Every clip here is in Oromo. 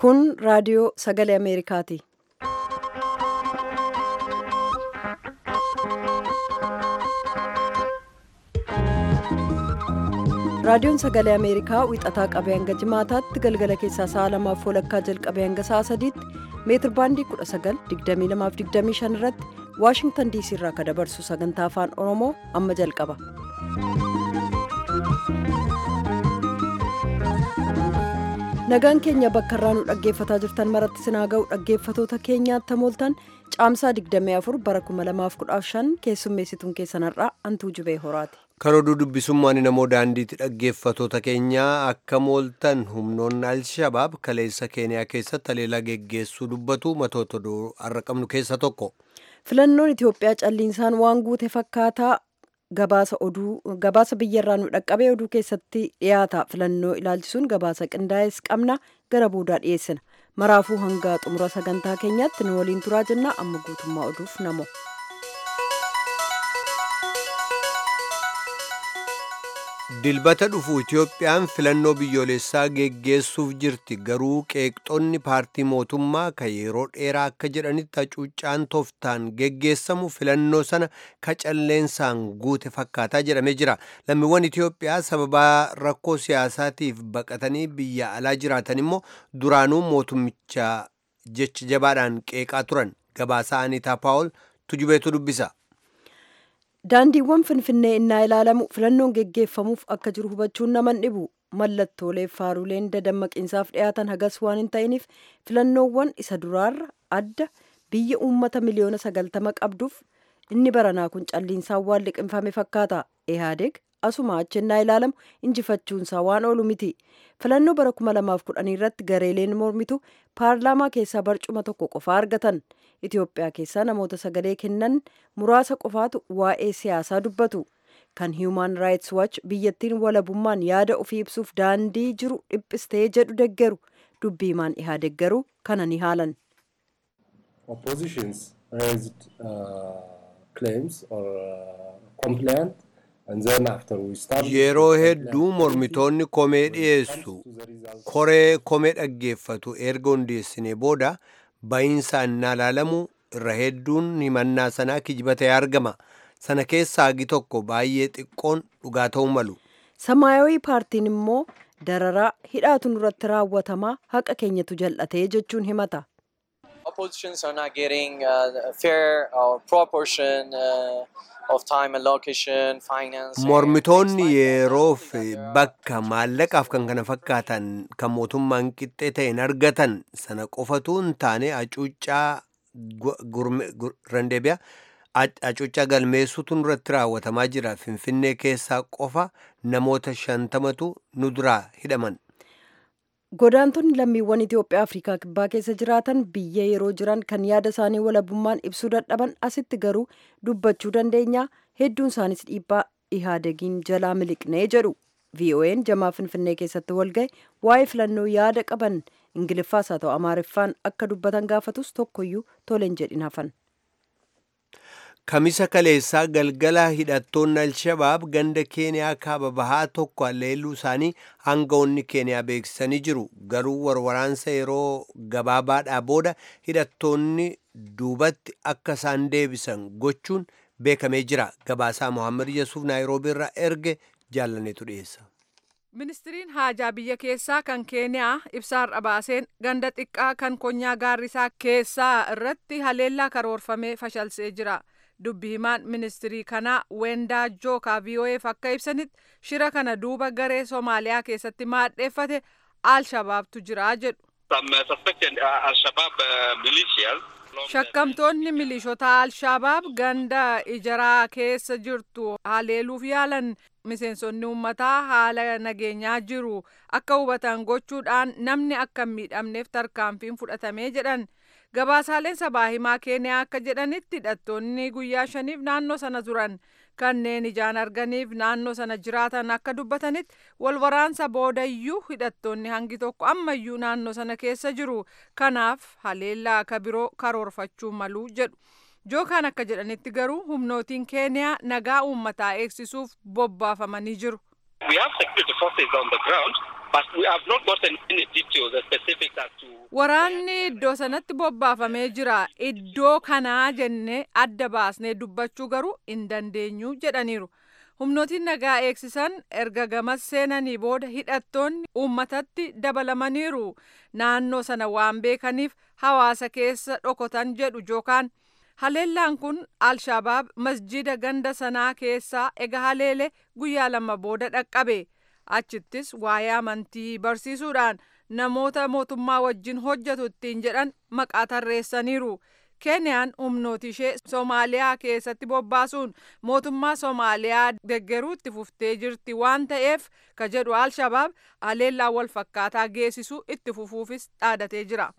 Kun raadiyoo sagalee Ameerikaati. Raadiyoon sagalee Ameerikaa wixataa qabee hanga jimaataatti galgala keessaa sa'a lamaaf walakkaa jalqabee hanga sa'a sadiitti meetir baandii 19,2225 irratti Waashingtan diisii irraa kan dabarsu sagantaa afaan Oromoo amma jalqaba. Nagaan keenya bakka irraa nu dhaggeeffataa jirtan maratti sinaa ga'u dhaggeeffatoota keenyaatti mooltan caamsaa 24 bara 2015 keessummeessituun keessanarraa hantuu jubee horaati. Kan oduu dubbisummaan namoo daandiitti dhaggeeffatoota keenyaa akka mooltan humnoonni Alshabaab kaleessa Keeniyaa keessatti haleellaa geggeessuu dubbatu matoota oduu har'a qabnu keessa tokko. Filannoon Itoophiyaa calliinsaan waan guute fakkaataa gabaasa oduu gabaasa biyyarraa nu dhaqqabee oduu keessatti dhiyaata filannoo ilaalchisuun gabaasa qindaa'es qabna gara boodaa dhiyeessina maraafuu hanga xumura sagantaa keenyaatti nu waliin turaa jenna amma guutummaa oduuf namo. Dilbata dhufu Itoophiyaan filannoo biyyoolessaa geggeessuuf jirti garuu qeeqxonni paartii mootummaa kan yeroo dheeraa akka jedhanitti hacuuccaan tooftaan geggeessamu filannoo sana kacalleensaan guute fakkaataa jedhamee jira. Lammiiwwan Itoophiyaa sababaa rakkoo siyaasaatiif baqatanii biyya alaa jiraatan immoo duraanuu mootummicha jecha jabaadhaan qeeqaa turan. Gabaasaa Aniitaa Paawol tujubeetu dubbisa. Daandiiwwan Finfinnee innaa ilaalamu filannoon geggeeffamuuf akka jiru hubachuun naman dhibu. Mallattoolee faaruleen dadammaqiinsaaf dhiyaatan hagas waan hin ta'iniif filannoowwan isa duraarra adda biyya uummata miliyoona sagaltama qabduuf inni baranaa kun calliinsaan waan liqinfame fakkaata. Ehaadeeg asuma achi innaa ilaalamu injifachuunsaa waan oolu miti. Filannoo bara 2010 irratti gareeleen mormitu paarlaamaa keessaa barcuma tokko qofaa argatan. Itoophiyaa keessaa namoota sagalee kennan muraasa qofaatu waa'ee siyaasaa dubbatu. Kan Human Rights Watch biyyattiin walabummaan yaada ofii ibsuuf daandii jiru dhiphistee jedhu deggeru. Dubbii himaan dhihaa deggeru kana ni haalan. Oppositions raised uh, claims or uh, complaint Yeroo hedduu mormitoonni komee dhiyeessu koree komee dhaggeeffatu erga hundeessinee booda ba'iinsaan na ilaalamu irra hedduun himannaa sanaa kijiba ta'ee argama. Sana keessaa hagi tokko baay'ee xiqqoon dhugaa ta'uu malu. Samaayawii paartiin immoo dararaa hidhaatu nurratti raawwatamaa haqa keenyatu jal'atee jechuun himata. Oppositions are not getting uh, fair or proportion uh, of time allocation, finance. Mormitoonni yeroo fi bakka maallaqaaf kan kana fakkaatan kan mootummaan qixxee ta'een argatan sana qofatu hin taane hacuuccaa randeebiyaa hacuuccaa galmeessuutu nurratti raawwatamaa jira. Finfinnee keessaa qofa namoota shantamatu nu duraa hidhaman. Godaantonni lammiiwwan Itoophiyaa Afrikaa Kibbaa keessa jiraatan biyya yeroo jiran kan yaada isaanii walabummaan ibsuu dadhaban asitti garuu dubbachuu dandeenya. Hedduun isaanis dhiibbaa ihaadegiin jalaa miliqnee jedhu. VOA'n jamaa Finfinnee keessatti walga'e waa'ee filannoo yaada qaban Ingiliffaas haa ta'u Amaariffaan akka dubbatan gaafatus tokkoyyuu toleen jedhin hafan. Kamisa kaleessaa galgala hidhattoonni Alshabaab ganda Keeniyaa kaaba bahaa tokko haleelluu isaanii aangawoonni Keeniyaa beeksisanii jiru. Garuu warwaraansa yeroo gabaabaadhaa booda hidhattoonni duubatti akka isaan deebisan gochuun beekamee jira. Gabaasaa Mohaammed Yesuuf Naayiroobii irraa erge jaallaneetu dhiyeessa. Ministiriin haajaa biyya keessaa kan Keeniyaa ibsaarra baaseen ganda xiqqaa kan konyaa gaarrisaa keessaa irratti haleellaa karoorfamee fashalsee jira. dubbi himaan ministirii kanaa wendaa jookaa vii'oo'eef akka ibsanitti shira kana duuba garee soomaaliyaa keessatti maadheeffate alshabaabtu jira jedhu. shakkamtoonni milishoota alshabaab ganda ijaraa keessa jirtu haleeluuf yaalan miseensonni uummataa haala nageenyaa jiru akka hubatan gochuudhaan namni akka hin miidhamneef tarkaanfiin fudhatamee jedhan. gabaasaaleen sabaa himaa keeniyaa akka jedhanitti hidhattoonni guyyaa shaniif naannoo sana turan kanneen ijaan arganiif naannoo sana jiraatan akka dubbatanitti walwaraansa boodayyuu hidhattoonni hangi tokko ammayyuu naannoo sana keessa jiru kanaaf haleellaa akka biroo karoorfachuu malu jedhu jookaan akka jedhanitti garuu humnootiin keeniyaa nagaa uummataa eegsisuuf bobbaafamanii jiru. We have security forces on the ground. but we have not gotten any details or specifics as to. Waraanni iddoo sanatti bobbaafamee jira. Iddoo kanaa jennee adda baasnee dubbachuu garuu hin dandeenyu jedhaniiru. Humnootiin nagaa eegsisan erga gamas seenanii booda hidhattoonni uummatatti dabalamaniiru. Naannoo sana waan beekaniif hawaasa keessa dhokotan jedhu jookaan haleellaan kun alshabaab masjida ganda sanaa keessaa ega haleele guyyaa lama booda dhaqqabe. Achittis waa'ee amantii barsiisuudhaan namoota mootummaa wajjin hojjetu ittiin jedhan maqaa tarreessaniiru. Keeniyaan humnooti ishee Soomaaliyaa keessatti bobbaasuun mootummaa Soomaaliyaa deggeruu itti fuftee jirti waan ta'eef ka jedhu Alshabaab haleellaa wal fakkaataa geessisu itti fufuufis dhaadatee jira.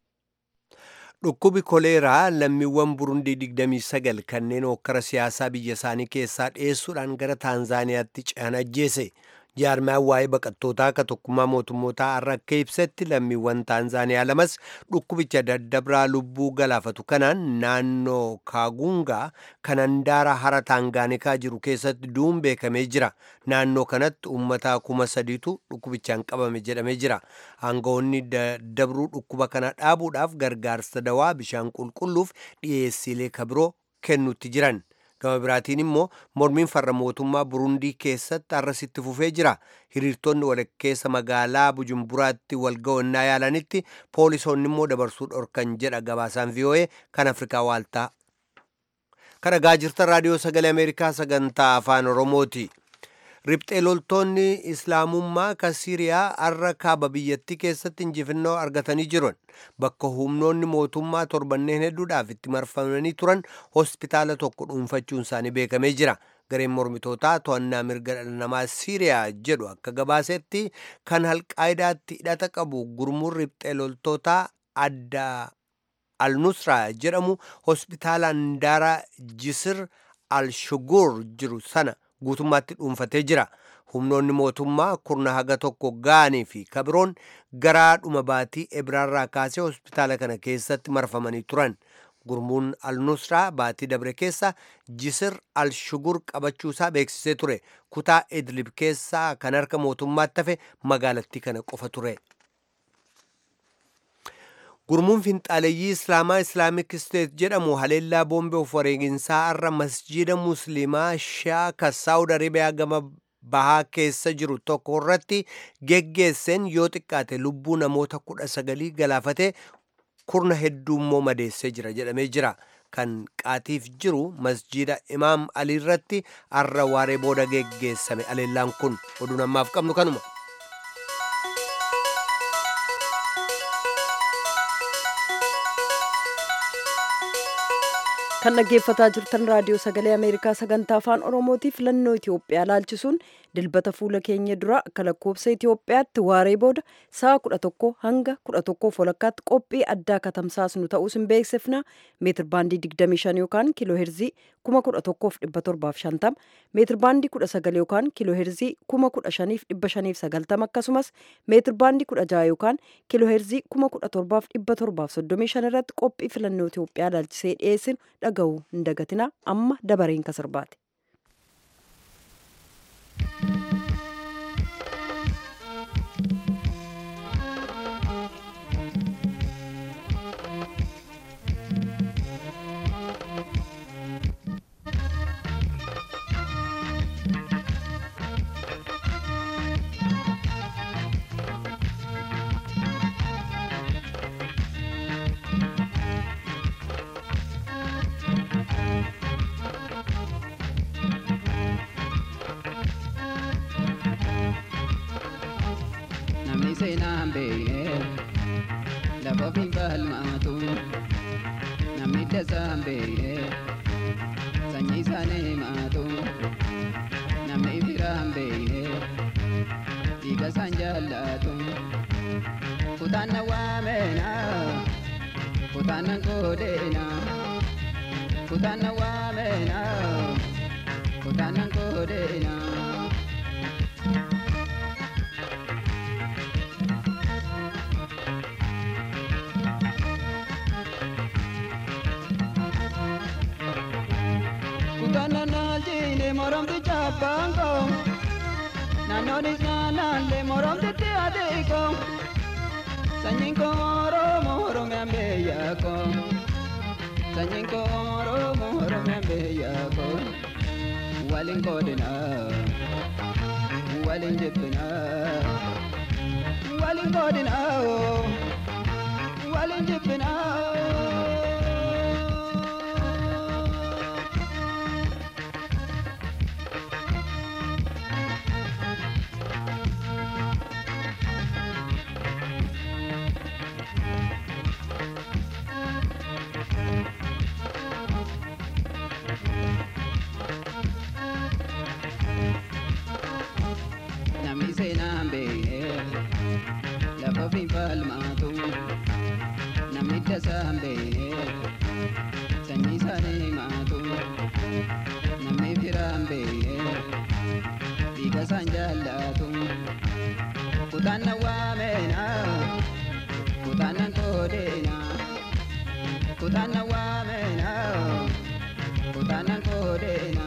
Dhukkubi koleeraa lammiiwwan Burundii 29 kanneen hokkara siyaasaa biyya isaanii keessaa dhiyeessuudhaan gara Taanzaaniyaatti ce'an ajjeese. jaarmaan waa'ee baqattootaa akka tokkummaa mootummootaa har'a akka ibsetti lammiiwwan taanzaaniyaa lamas dhukkubicha daddabraa lubbuu galaafatu kanaan naannoo kaagungaa kan handaara hara taangaanikaa jiru keessatti du'uun beekamee jira naannoo kanatti uummataa kuma sadiitu dhukkubichaan qabame jedhamee jira aangawoonni daddabruu dhukkuba kana dhaabuudhaaf gargaarsa dawaa bishaan qulqulluuf dhiyeessiilee kabiroo kennutti jiran. gama biraatiin immoo mormiin farra mootummaa burundii keessatti har'asitti fufee jira hiriirtonni walakkeessa magaalaa bujumburaatti walga'annaa yaalanitti poolisoonni immoo dabarsuu dhorkan jedha gabaasaan vii'oo'ee kan afrikaa waaltaa kan dhagaa jirtan raadiyoo sagalee ameerikaa sagantaa afaan oromooti riphxee loltoonni islaamummaa kan siiriyaa har'a kaaba biyyattii keessatti injifannoo argatanii jiran bakka humnoonni mootummaa torbanneen hedduudhaaf itti marfamanii turan hospitaala tokko dhuunfachuun isaanii beekamee jira gareen mormitootaa to'annaa mirga dhala namaa siiriyaa jedhu akka gabaasetti kan alqaayidaatti hidhata qabu gurmuun riphxee loltootaa adda al-nusraa jedhamu hospitaala handaara jisir al-shugur jiru sana guutummaatti dhuunfatee jira humnoonni mootummaa kurna haga tokko ga'anii fi kabiroon garaa dhuma baatii ebraarraa kaasee hospitaala kana keessatti marfamanii turan gurmuun al-nusraa baatii dabre keessa jisir al-shugur qabachuusaa beeksisee ture kutaa idlib keessaa kan harka mootummaatti hafe magaalattii kana qofa ture. gurmuun finxaaleeyyii islaamaa islaamik isteet jedhamu haleellaa boombii of wareeginsaa har'a masjiida musliimaa shaaka saawud arabiyaa gama bahaa keessa jiru tokko irratti geggeesseen yoo xiqqaate lubbuu namoota kudha sagalii galaafate kurna hedduu immoo madeessee jira jedhamee jira kan qaatiif jiru masjiida imaam alii irratti har'a waaree booda geggeessame haleellaan kun oduu namaaf qabnu kanuma. kan dhaggeeffataa jirtan raadiyoo sagalee ameerikaa sagantaa afaan oromootii filannoo itiyoophiyaa laalchisuun dilbata fuula keenya dura akka lakkoobsa itiyoophiyaatti waaree booda sa'a kudha tokko hanga kudha tokkoof walakkaatti qophii addaa katamsaasnu ta'uus hin beeksifna meetir baandii digdamii shan yookaan kiiloo heerzii kuma kudha tokkoof dhibba torbaaf shantama meetir baandii kudha sagal yookaan kiiloo heerzii kuma kudha shaniif dhibba shaniif sagaltama akkasumas meetir baandii kudha jaha yookaan kiiloo heerzii kuma kudha torbaaf dhibba torbaaf soddomii shan irratti qophii filannoo itiyoophiyaa laalchisee dhiyeessinu dhaga'uu hin dagatina amma dabareen kan sirbaate. namni seenaa hin beekne lafa ofiin falmaatu namni dasaa hin beekne sanyii isaanii himaatu namni firaa hin beekne dhiiga isaan jaallatu kutaan na waameena kutaan nan qoodeena kutaan na waameena kutaan nan qoodeena. Kutana na jine moramti chapango Naannoonis naannaallee moromtitti adeeko. Sanyiin koo Oromoo Oromiyaan biyya koo. Sanyiin koo Oromoo Oromiyaan biyya koo. Waliin qoodinaa. Waliin jibbinaa. Waliin qoodinaa. Waliin jibbinaa. Namni seenaan beekee lafa ofii falmaatu namni dasaan beekee sanyii isaanii himaatu namni firaan beekee dhiiga isaan jaallatu kutaan na waameena kutaan na koodeena kutaan na waameena kutaan na koodeena.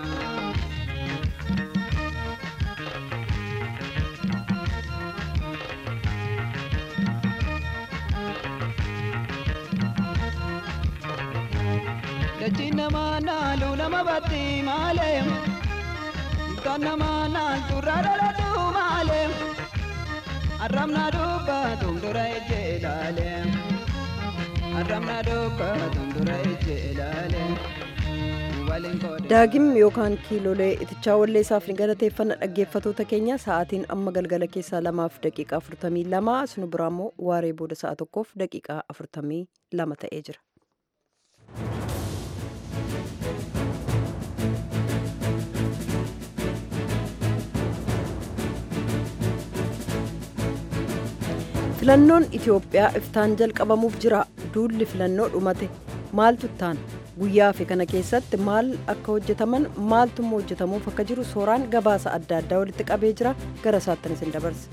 Dachiin namaa naalu nama batti malee Kan namaa naaltu rararatu malee Arrabna dubbatu dura ejje ilaale Arrabna dubbatu dura ejje ilaale Waliin qoodee daagim yookaan kiilolee itichaa walleessaaf ni galateeffanna dhaggeeffatoota keenya sa'aatiin amma galgala keessaa lamaaf daqiiqaa afurtamii lama sunu biraammoo waaree booda sa'a tokkoof daqiiqaa afurtamii lama ta'ee jira. filannoon itiyoophiyaa iftaan jalqabamuuf jira duulli filannoo dhumate maaltu ittaan guyyaa fi kana keessatti maal akka hojjetaman maaltummaa hojjetamuuf akka jiru sooraan gabaasa adda addaa walitti qabee jira gara isaattan isin dabarse.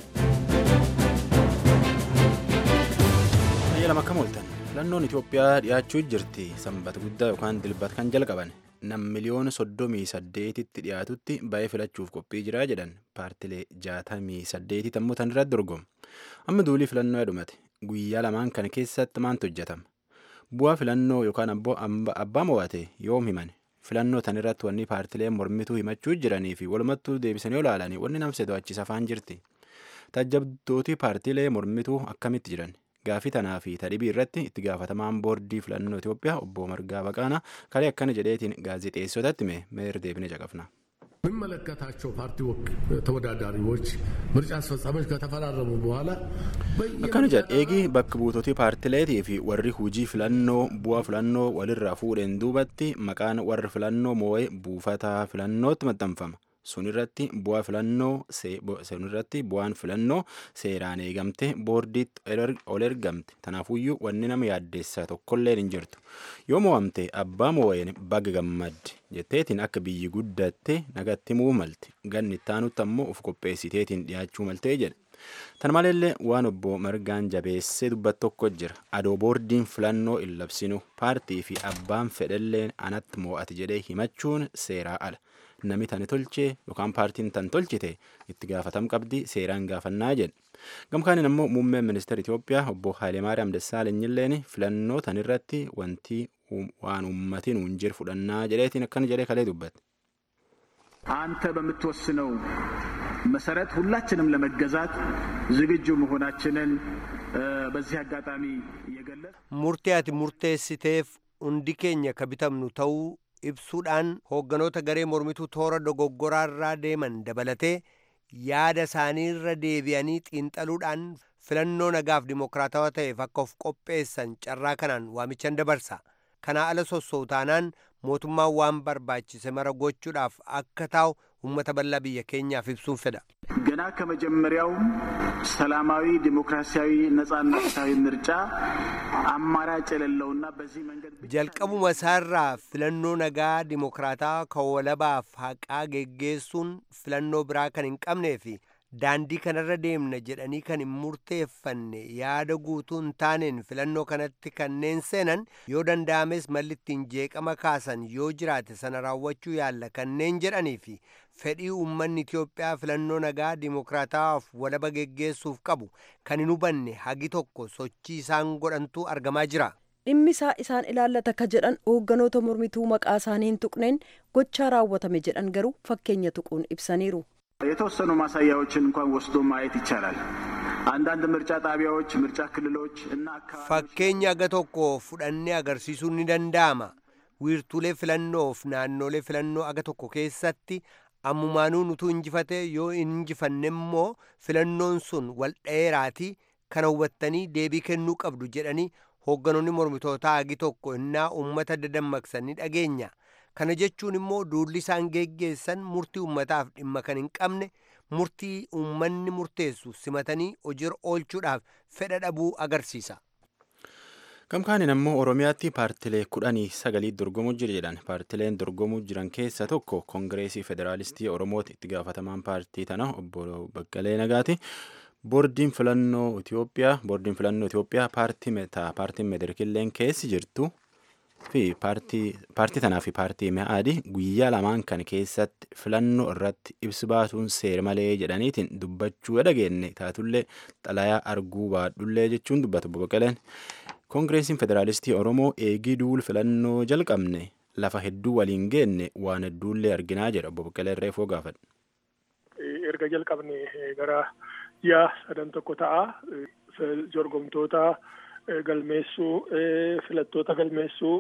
Biyya lama akkam ooltan filannoon Itoophiyaa dhiyaachuu jirti sanbata guddaa yookaan dilbata kan jalqaban nam miliyoona soddomii saddeetitti dhiyaatutti ba'ee filachuuf qophii jiraa jedhan paartilee jaatamii saddeetii ammoo tan irratti dorgomu amma duulii filannoo dhumate guyyaa lamaan kana keessatti maantu hojjetama bu'aa filannoo yookaan ammoo abbaa mo'ate yoom himan filannoo tan irratti wanni paartileen mormituu himachuu jiranii fi walumattuu deebisanii olaalanii wanni namse to'achiisa afaan jirti tajjabdootii paartilee mormituu akkamitti jiran gaafii tanaa fi tadhibii irratti itti gaafatamaan boordii filannoo Itoophiyaa obbo Margaa Baqaanaa kalee akkana jedheetiin gaazexeessotatti mee meer deebine caqafna. የሚመለከታቸው ፓርቲ ተወዳዳሪዎች ምርጫ አስፈጻሚዎች ከተፈራረሙ በኋላ akkana jedha eegii bakka buutotii paartileetii fi warri hujii filannoo bu'aa filannoo walirraa fuudheen duubatti maqaan warri filannoo moo'ee buufataa filannootti maxxanfama sun irratti bu'aa filannoo sun irratti bu'aan filannoo seeraan eegamte boordiitti ol ergamte tanaafuyyuu wanni nama yaaddeessaa tokkolleen hin jirtu yoo mo'amte abbaa moo'een baga gammadde jetteetiin akka biyyi guddatte nagatti himuu malte ganni ittaanutti ammoo of qopheessiteetiin dhiyaachuu maltee jedhe tan maleellee waan obbo margaan jabeessee dubbat tokko jira adoo boordiin filannoo hin labsinu paartii fi abbaan fedhalleen anatti moo'ate jedhee himachuun seeraa ala nami tani tolchee yookaan paartiin tan tolchite itti gaafatam qabdi seeraan gaafannaa jedhe gamkaanin ammoo muummeen ministeera Itoophiyaa obbo Haayileemaariyaam Dassaalenyiilleen filannoo tan irratti wanti waan uummatiin hunjir fudhannaa jedheetiin akkana jedhee kalee dubbate. አንተ በምትወስነው መሰረት ሁላችንም ለመገዛት ዝግጁ መሆናችንን በዚህ አጋጣሚ እየገለጽ murtee ati murteessiteef hundi keenya ka bitamnu ta'uu ibsuudhaan hoogganoota garee mormituu toora dogoggoraarraa deeman dabalatee yaada isaaniirra deebi'anii xiinxaluudhaan filannoo nagaaf dimokiraatawaa ta'eef akka of qopheessan carraa kanaan waamichan dabarsa kanaa ala sossootaanaan mootummaan waan barbaachise mara gochuudhaaf akka taa'u uummata bal'aa biyya keenyaaf ibsuun fedha. ገና ከመጀመሪያውም ሰላማዊ ዲሞክራሲያዊ ነጻና ፍትሐዊ ምርጫ አማራጭ የሌለውና በዚህ መንገድ jalqabuma isaarraa filannoo nagaa dimokiraataa kan walabaaf haqaa geggeessuun filannoo biraa kan hin qabnee fi daandii kanarra deemna jedhanii kan hin murteeffanne yaada guutuu hin taaneen filannoo kanatti kanneen seenan yoo danda'ames malli ittiin jeeqama kaasan yoo jiraate sana raawwachuu yaalla kanneen jedhanii fi fedhii uummanni Itoophiyaa filannoo nagaa dimokiraatawaaf walaba geggeessuuf qabu kan hin hubanne hagi tokko sochii isaan godhantu argamaa jira. dhimmisaa isaan ilaallata ka jedhan hoogganoota mormituu maqaa isaanii hin tuqneen gochaa raawwatame jedhan garuu fakkeenya tuquun ibsaniiru. የተወሰኑ ማሳያዎችን እንኳን ወስዶ ማየት ይቻላል። አንዳንድ ምርጫ ጣቢያዎች፣ ምርጫ ክልሎች እና fakkeenya aga tokko fudhannee agarsiisuun ni danda'ama. wiirtuulee filannoof naannolee filannoo aga tokko keessatti ammumaanuun utuu injifate yoo injifanne immoo filannoon sun wal dheeraatii kana hubattanii deebii kennuu qabdu jedhanii hoogganoonni mormitootaa agi tokko innaa uummata dadammaqsanii dhageenya. kana jechuun immoo duulli isaan geggeessan murtii uummataaf dhimma kan hin qabne murtii uummanni murteessu simatanii hojiirra oolchuudhaaf fedha dhabuu agarsiisa. Gamkaanin ammoo Oromiyaatti paartilee kudhanii sagalii dorgomuu jira jedhan. Paartileen dorgomuu jiran keessa tokko Koongireesii Federaalistii Oromooti itti gaafatamaan paartii tana obbo Baqqalee Nagaati. Boordiin filannoo Itoophiyaa boordiin filannoo Itoophiyaa paartii metaa paartiin medirkilleen keessi jirtu fi paartii tanaa fi paartii mi'aadii guyyaa lamaan kan keessatti filannoo irratti ibsi baasuun seera malee jedhaniitiin dubbachuu dhageenye taatullee xalayaa arguu baadhullee jechuun dubbatu obbo Baqqaleen. Koongireesiin Federaalistii Oromoo eegii duul filannoo jalqabne lafa hedduu waliin geenne waan hedduullee arginaa jedha obbo Baqqaleen reefoo gaafadha. Erga jalqabne gara ji'a sadan tokko ta'a. Jorgomtoota galmeessuu, filattoota galmeessuu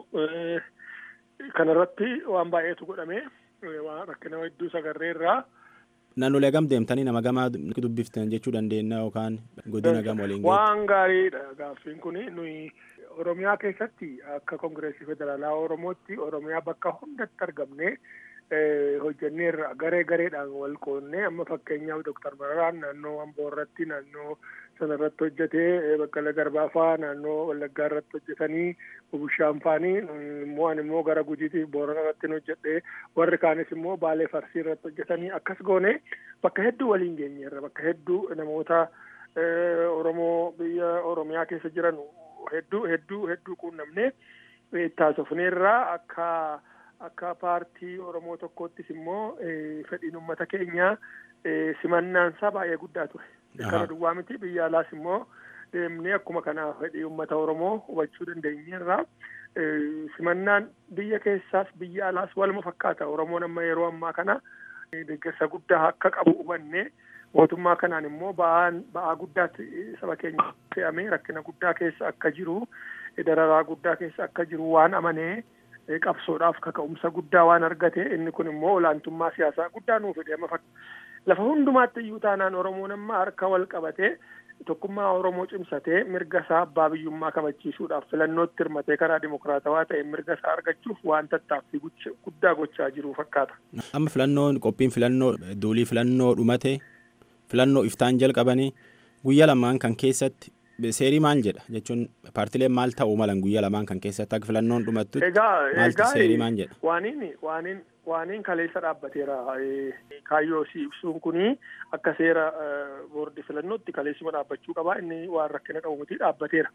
kanarratti waan baay'eetu godhame. Waan rakkina hedduu sagarreerraa. Naannolee gam deemtanii nama gamaa dubbiftan jechuu dandeenya yookaan godina gam waliin Waan gaariidha gaaffiin kun nuyi Oromiyaa keessatti akka Koongireesii Federaalaa Oromootti Oromiyaa bakka hundatti argamne hojjenneerra garee gareedhaan wal qoonnee amma fakkeenyaaf Dooktar Mararaan naannoo Amboo irratti naannoo sana irratti hojjetee Baqqala Garbaafaa naannoo Wallaggaa irratti hojjetanii Bubushaan faanii immoo ani immoo gara Gujiitiif Boorana irratti hojjedhee warri kaanis immoo Baalee Farsii irratti hojjetanii akkas goone bakka hedduu waliin geenyeerra bakka hedduu namoota Oromoo biyya Oromiyaa keessa jiran hedduu hedduu hedduu quunnamnee taasifneerraa akka akka paartii Oromoo tokkoottis immoo fedhiin uummata keenyaa simannaansaa baay'ee guddaa ture. Kana duwwaa miti biyya alaas immoo deemnee akkuma kana fedhii uummata Oromoo hubachuu dandeenyeerra. Simannaan biyya keessaas biyya alaas waluma fakkaata. Oromoon amma yeroo ammaa kana deeggarsa guddaa akka qabu hubannee mootummaa kanaan immoo ba'aan ba'aa guddaatti saba keenya fe'amee rakkina guddaa keessa akka jiru dararaa guddaa keessa akka jiru waan amanee qabsoodhaaf kaka'umsa guddaa waan argate inni kun immoo olaantummaa siyaasaa guddaa nuuf fide amma lafa hundumaatti iyyuu taanaan oromoon amma harka wal qabatee tokkummaa oromoo cimsatee mirga isaa abbaa biyyummaa kabachiisuudhaaf filannootti hirmatee karaa dimokiraatawaa ta'e mirga isaa argachuuf waan tattaaffii guddaa gochaa jiru fakkaata. Amma filannoon qophiin filannoo duulii filannoo dhumate filannoo iftaan jalqabanii guyyaa lamaan kan keessatti seerii maal jedha jechuun paartileen maal ta'uu malan guyyaa lamaan kan keessatti akka filannoon dhumattu maaltu seerii maal jedha. Waaniin waaniin waaniin kaleessa dhaabbateera kaayyoo si ibsuun kuni akka seera boordi filannootti kaleessuma dhaabbachuu qaba inni waan rakkina qabu miti dhaabbateera.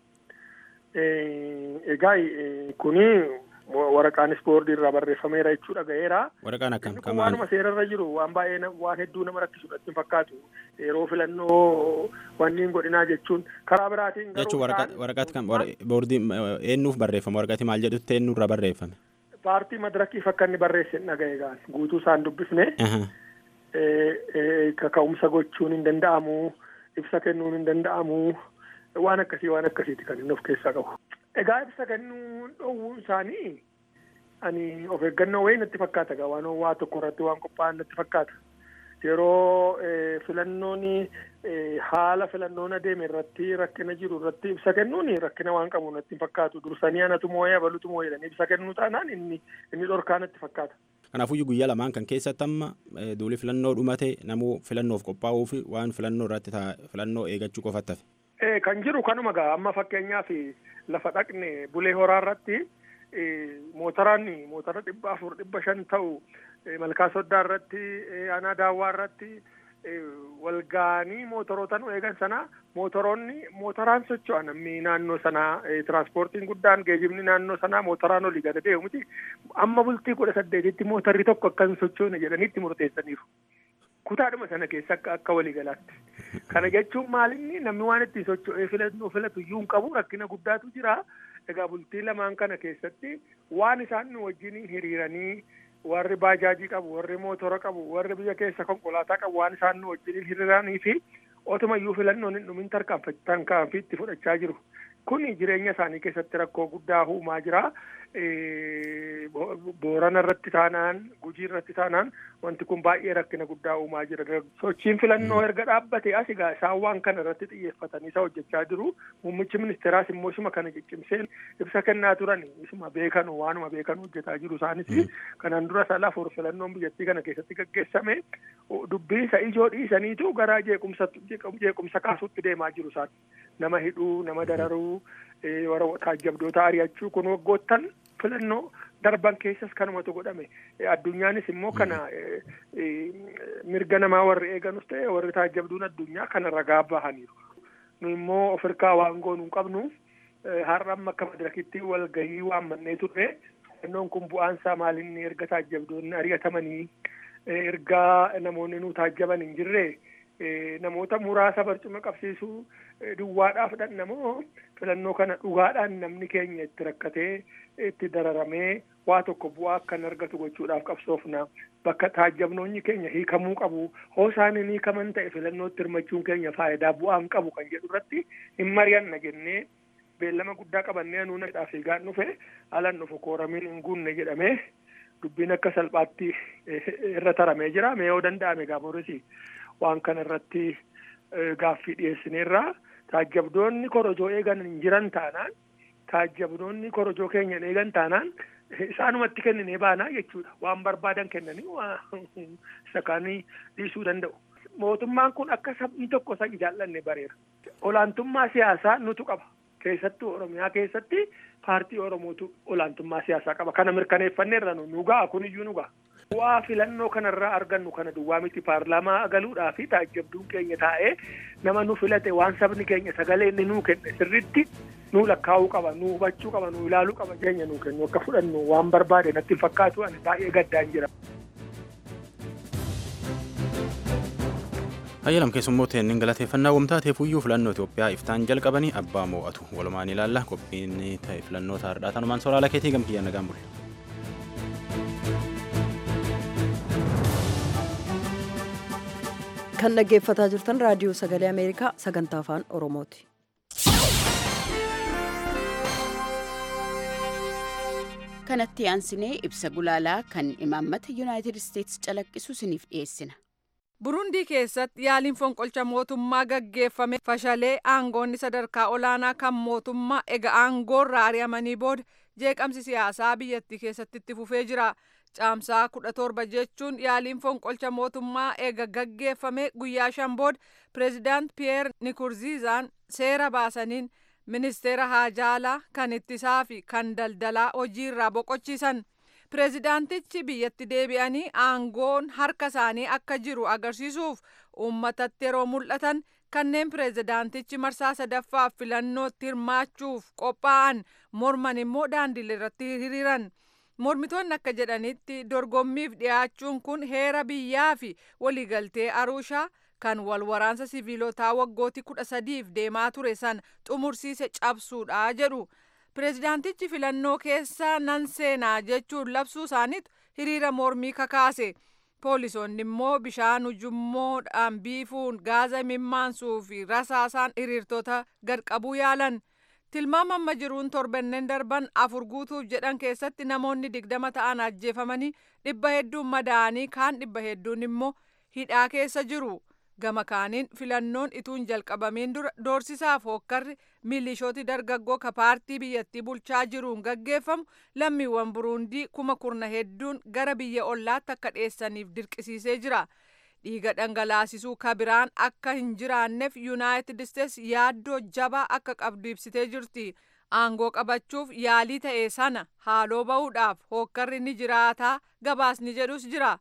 Egaa kuni waraqaanis boordii irraa barreeffameera jechuudha ga'eera. Waraqaan akkam Kun waanuma seerarra jiru waan baay'ee waan hedduu nama rakkisudha itti fakkaatu yeroo filannoo wanniin godhinaa jechuun karaa biraatiin jechuun waraqaati kan boordii eenyuuf barreeffama waraqaati maal jedhutti eenyurra barreeffame. Paartii madirakiif akka inni barreesse dhaga'e gaan guutuu isaan dubbifne kaka'umsa gochuun hin danda'amu ibsa kennuun hin danda'amu waan akkasii waan akkasiiti kan inni of keessaa qabu. Egaa ibsa kennuu dhoowwuun isaanii ani of eeggannoo wayii natti fakkaata egaa waan waa tokko irratti waan qophaa'an natti fakkaata. Yeroo filannoon haala filannoon adeeme irratti rakkina jiru irratti ibsa kennuun rakkina waan qabu natti fakkaatu dursanii anatu moo'ee abalutu moo'ee jedhanii ibsa kennuu taanaan inni inni dhorkaa natti fakkaata. Kanaafuu guyyaa lamaan kan keessatti amma duuli filannoo dhumate namuu filannoof qophaa'uu fi waan filannoo irratti filannoo eegachuu qofatti hafe. Kan jiru kanuma gaa amma fakkeenyaaf lafa dhaqne bulee horaa irratti mootoraan motora dhibba afur dhibba shan ta'u malkaa soddaa irratti aanaa daawwaa irratti walgaanii mootoroota nu eegan sana mootoroonni mootoraan socho'an namni naannoo sanaa tiraanspoortiin guddaan geejibni naannoo sanaa mootoraan olii gada deemu miti amma bultii kudha saddeetitti mootarri tokko akka hin sochoone jedhaniitti murteessaniiru. Kutaadhuma sana keessa akka akka waliigalaatti. Kana jechuun maalinni namni waan ittiin socho'ee filatu filatu iyyuu hin qabu rakkina guddaatu jira. Egaa bultii lamaan kana keessatti waan isaan nu wajjin hiriiranii warri baajaajii qabu warri mootora qabu warri biyya keessa konkolaataa qabu waan isaan nu wajjin hiriiranii fi otuma iyyuu filannoon hin dhumin tarkaanfii itti fudhachaa jiru. Kun jireenya isaanii keessatti rakkoo guddaa uumaa jira. Boorana irratti taanaan gujii irratti taanaan wanti kun baay'ee rakkina guddaa uumaa jira. Sochiin filannoo erga dhaabbate as egaa isaan waan kana irratti xiyyeeffatanii isa hojjechaa jiru. Muummichi ministeeraas immoo isuma kana ciccimsee ibsa kennaa turan isuma beekanu waanuma beekanu hojjetaa jiru isaanis kanaan dura sala afur filannoon biyyattii kana keessatti gaggeessame dubbii isa ijoo dhiisaniitu gara jeequmsa jeequmsa kaasuutti deemaa jiru isaan nama hidhuu nama dararuu warra taajjabdoota ari'achuu kun waggoottan filannoo darban keessas kanumatu godhame addunyaanis immoo kana mirga namaa warri eeganus ta'e warri taajjabduun addunyaa kana ragaa bahaniiru nu immoo of hirkaa waan goonuu qabnu har'a amma akka madirakitti walgahii waammannee turre filannoon kun bu'aansaa maalinni erga taajjabdoonni ari'atamanii ergaa namoonni nu taajjaban hin jirre namoota muraasa barcuma qabsiisuu duwwaadhaaf dhannamoo filannoo kana dhugaadhaan namni keenya itti rakkatee itti dararamee waa tokko bu'aa akkan argatu gochuudhaaf qabsoofna bakka taajjabnoonni keenya hiikamuu qabu hoo isaan hin hiikaman ta'e filannootti hirmachuun keenya faayidaa bu'aa hin qabu kan jedhu irratti hin mari'anna jennee beellama guddaa qabannee nuuna fiigaan dhufe alan dhufu kooramiin hin guunne jedhamee dubbiin akka salphaatti irra taramee jira mee yoo danda'ame gaafurisi waan kana irratti gaaffii dhiyeessineerraa taajjabdoonni korojoo eegan hin jiran taanaan taajjabdoonni korojoo keenya hin eegan taanaan isaanumatti kenninee baanaa jechuudha waan barbaadan kennanii isa kaanii dhiisuu danda'u. Mootummaan kun akka sabni tokko isa jaallanne bareera. Olaantummaa siyaasaa nutu qaba. Keessattuu Oromiyaa keessatti paartii Oromootu olaantummaa siyaasaa qaba. Kana mirkaneeffanneerra nu ga'a kuniyyuu nu ga'a. Bu'aa filannoo kanarraa argannu kana duwwaa miti paarlaamaa galuudhaa fi taajjabduun keenya taa'ee nama nu filate waan sabni keenya sagalee inni nuu kenne sirritti nu lakkaa'uu qaba nu hubachuu qaba nu ilaaluu qaba keenya nu kennu akka fudhannu waan barbaade natti hin fakkaatu ani baay'ee gaddaan jira. hayyalam keessummoota inni galateeffannaa wamtaateef iyyuu filannoo Itoophiyaa iftaan jalqabanii abbaa moo'atu walumaan ilaalla qophiin ta'e filannoo taa'aadhaa tanumaan soraala keetii gamkiyyaa nagaan bulle. kan dhaggeeffataa jirtan raadiyoo sagalee ameerikaa sagantaa afaan oromooti. kanatti aansinee ibsa gulaalaa kan imaammata yuunaayitid isteetsi calaqqisu isiniif dhiyeessina. burundii keessatti yaaliin fonqolcha mootummaa gaggeeffame fashalee aangoonni sadarkaa olaanaa kan mootummaa ega aangoorraa ari'amanii booda jeeqamsi siyaasaa biyyattii keessatti itti fufee jira. caamsaa kudha torba jechuun yaaliin fonqolcha mootummaa eega gaggeeffame guyyaa shan booda pireezidaant piyeer nikurziizaan seera baasaniin ministeera haajaalaa kan ittisaa fi kan daldalaa hojiirraa boqochiisan pireezidaantichi biyyatti deebi'anii aangoon harka isaanii akka jiru agarsiisuuf uummatatti yeroo mul'atan kanneen pireezidaantichi marsaa sadaffaaf filannootti hirmaachuuf qophaa'an morman immoo daandilee irratti hiriiran. mormitoonni akka jedhanitti dorgommiif dhiyaachuun kun heera biyyaa fi waliigaltee aruushaa kan wal waraansa siviilotaa waggootii kudha sadiif deemaa ture san xumursiise cabsuudha jedhu pireezidaantichi filannoo keessa nan seenaa jechuun labsuu isaaniitu hiriira mormii kakaase poolisoonni immoo bishaan ujummoodhaan biifuun gaaza mimmaansuu fi rasaasaan hiriirtota gadqabuu yaalan. tilmaama amma jiruun torbanneen darban afur guutuuf jedhan keessatti namoonni digdama ta'an ajjeefamanii dhibba hedduun madaa'anii kaan dhibba hedduun immoo hidhaa keessa jiru gama kaaniin filannoon ituun jalqabamiin dura doorsisaaf hookkarri milishooti dargaggoo ka paartii biyyattii bulchaa jiruun gaggeeffamu lammiiwwan buruundii kuma kurna hedduun gara biyya ollaatti akka dheessaniif dirqisiisee jira. dhiiga dhangalaasisuu kabiraan akka hin jiraanneef yuunaayitid isteets yaaddoo jabaa akka qabdu ibsitee jirti aangoo qabachuuf yaalii ta'e sana haaloo ba'uudhaaf hookkarri ni jiraataa gabaasni jedhus jira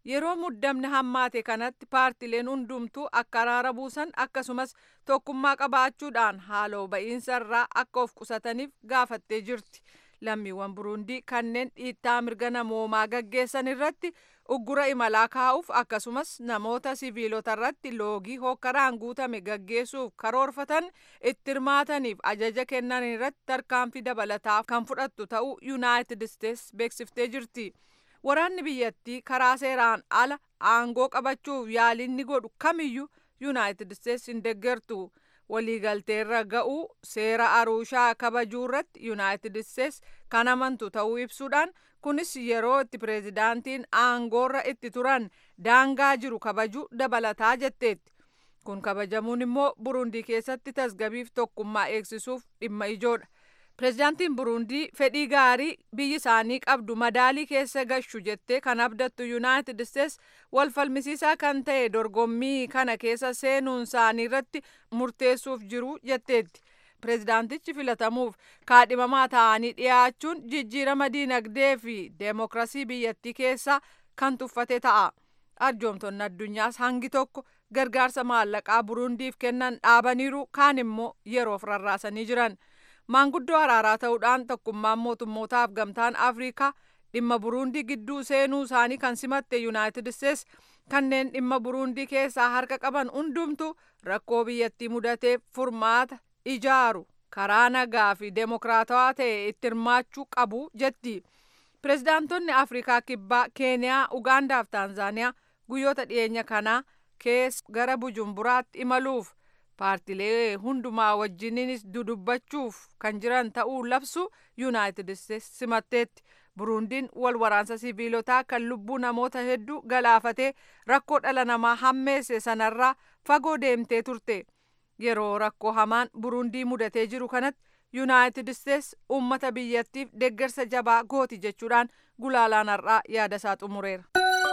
yeroo muddamni hammaate kanatti paartileen hundumtuu akka araara buusan akkasumas tokkummaa qabaachuudhaan haaloo ba'iinsa irraa akka of qusataniif gaafattee jirti. lammiiwwan burundii kanneen dhiittaa mirga namoomaa gaggeessan irratti uggura imalaa kaa'uuf akkasumas namoota siviilota irratti loogii hokkaraan guutame gaggeessuuf karoorfatan itti hirmaataniif ajaja kennan irratti tarkaanfii dabalataa kan fudhattu ta'uu yuunaayitid isteets beeksiftee jirti. waraanni biyyattii karaa seeraan ala aangoo qabachuuf yaalinni godhu kamiyyuu yuunaayitid isteets hin deeggartu. waliigalteerra ga'uu seera aruushaa kabajuu irratti yuunaayitid isteets kan amantu ta'uu ibsuudhaan kunis yeroo itti pireezidaantiin aangoorra itti turan daangaa jiru kabajuu dabalataa jetteetti kun kabajamuun immoo burundii keessatti tasgabiif tokkummaa eegsisuuf dhimma ijoodha pireezidaantiin burundii fedhii gaarii biyyi isaanii qabdu madaalii keessa gashu jettee kan abdattu yuunaayitid isteets wal falmisiisaa kan ta'e dorgommii kana keessa seenuun isaanii irratti murteessuuf jiru jetteetti. pireezidaantichi filatamuuf kaadhimamaa ta'anii dhiyaachuun jijjiirama diinagdee fi deemokirasii biyyattii keessaa kan tuffate ta'a. arjoomtonni addunyaas hangi tokko gargaarsa maallaqaa burundiif kennan dhaabaniiru kaan immoo yeroof rarraasanii jiran. maanguddoo araaraa ta'uudhaan tokkummaan mootummootaaf gamtaan afriikaa dhimma burundii gidduu seenuu isaanii kan simatte yuunaayitid isteets kanneen dhimma burundii keessaa harka qaban hundumtu rakkoo biyyattii mudateef furmaata ijaaru karaa nagaa fi deemokiraatawaa ta'e itti hirmaachuu qabu jetti pireezidaantonni afriikaa kibbaa keeniyaa ugaandaa fi taanzaaniyaa guyyoota dhiyeenya kanaa keessa gara bujumburaatti imaluuf paartilee hundumaa wajjininis dudubbachuuf kan jiran ta'uu labsu yuunaayitid isteets simatteetti burundiin wal waraansa siviilotaa kan lubbuu namoota hedduu galaafatee rakkoo dhala namaa hammeesse sanarraa fagoo deemtee turte yeroo rakkoo hamaan burundii mudatee jiru kanatti yuunaayitid isteets uummata biyyattiif deeggarsa jabaa gooti jechuudhaan gulaalaan har'aa yaada isaa xumureera.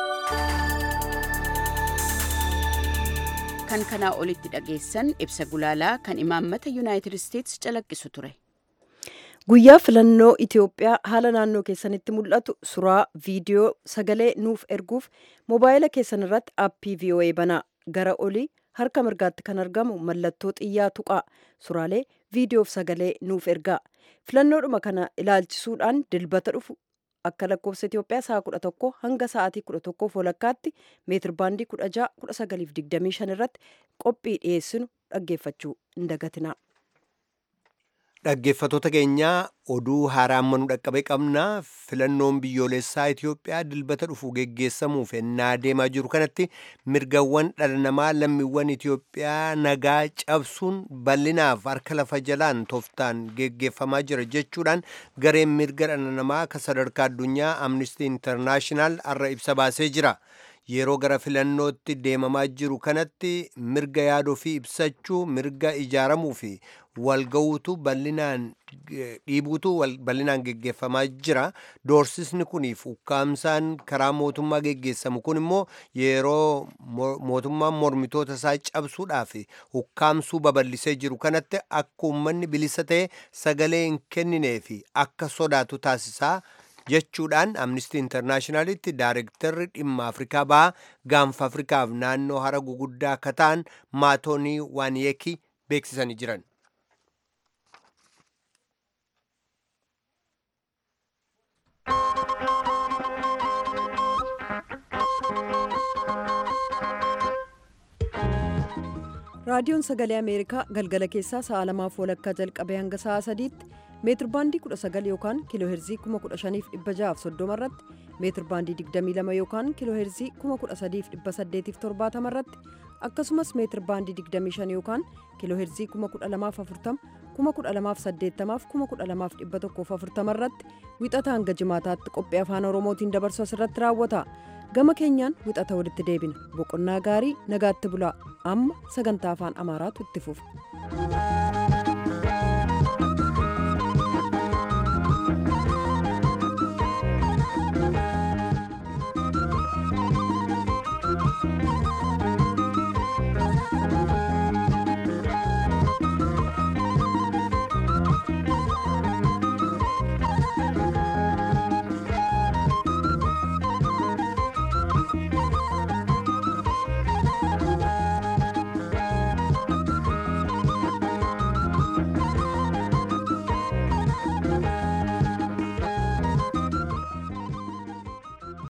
kan kanaa olitti dhageessan ibsa gulaalaa kan imaammata yuunaayitid isteets calaqqisu ture. guyyaa filannoo itiyoophiyaa haala naannoo keessanitti mul'atu suuraa viidiyoo sagalee nuuf erguuf moobaayila keessan irratti aappii voa banaa gara olii harka mirgaatti kan argamu mallattoo xiyyaa tuqaa suuraalee viidiyoof sagalee nuuf ergaa filannoodhuma kana ilaalchisuudhaan dilbata dhufu akka lakkoofsa Itoophiyaa sa'a kudha tokko hanga sa'aatii kudha tokkoof walakkaatti meetir baandii kudha ja'a kudha sagaliif digdamii shan irratti qophii dhiyeessinu dhaggeeffachuu hin dagatinaa. Dhaggeeffattoota keenyaa oduu haaraa amma nu dhaqqabe qabna filannoon biyyoolessaa Itoophiyaa dilbata dhufu geggeessamuuf ennaa deemaa jiru kanatti mirgawwan dhala namaa lammiiwwan Itoophiyaa nagaa cabsuun bal'inaaf harka lafa jalaan tooftaan geggeeffamaa jira jechuudhaan gareen mirga dhala namaa kan sadarkaa addunyaa Amnesty International har'a ibsa baasee jira. yeroo gara filannootti deemamaa jiru kanatti mirga yaaduu fi ibsachuu mirga ijaaramuu fi walga'uutu bal'inaan dhiibuutu bal'inaan geggeeffamaa jira doorsisni kuniif ukkaamsaan karaa mootummaa geggeessamu kun immoo yeroo mootummaan mormitoota isaa cabsuudhaaf ukkaamsuu babal'isee jiru kanatti akka uummanni bilisa ta'e sagalee hin kenninee fi akka sodaatu taasisaa jechuudhaan amnistii intarnaashinaalitti daarektarri dhimma afrikaa bahaa gaanfa afrikaaf naannoo hara guguddaa akka ta'an maatoonii waaniyeekii beeksisanii jiran. raadiyoon sagalee ameerikaa galgala keessaa sa'a lamaaf walakkaa jalqabee hanga sa'a sadiitti meetir baandii 19 yookaan kiiloo heerzii 15630 irratti meetir baandii 22 yookaan kiiloo heerzii 13870 irratti akkasumas meetir baandii 25 yookaan kiiloo heerzii 12040 12080 12140 irratti wixata hanga jimaataatti qophii afaan oromootiin dabarsu asirratti raawwata gama keenyaan wixata walitti deebina boqonnaa gaarii nagaatti bulaa amma sagantaa afaan amaaraatu itti fufa.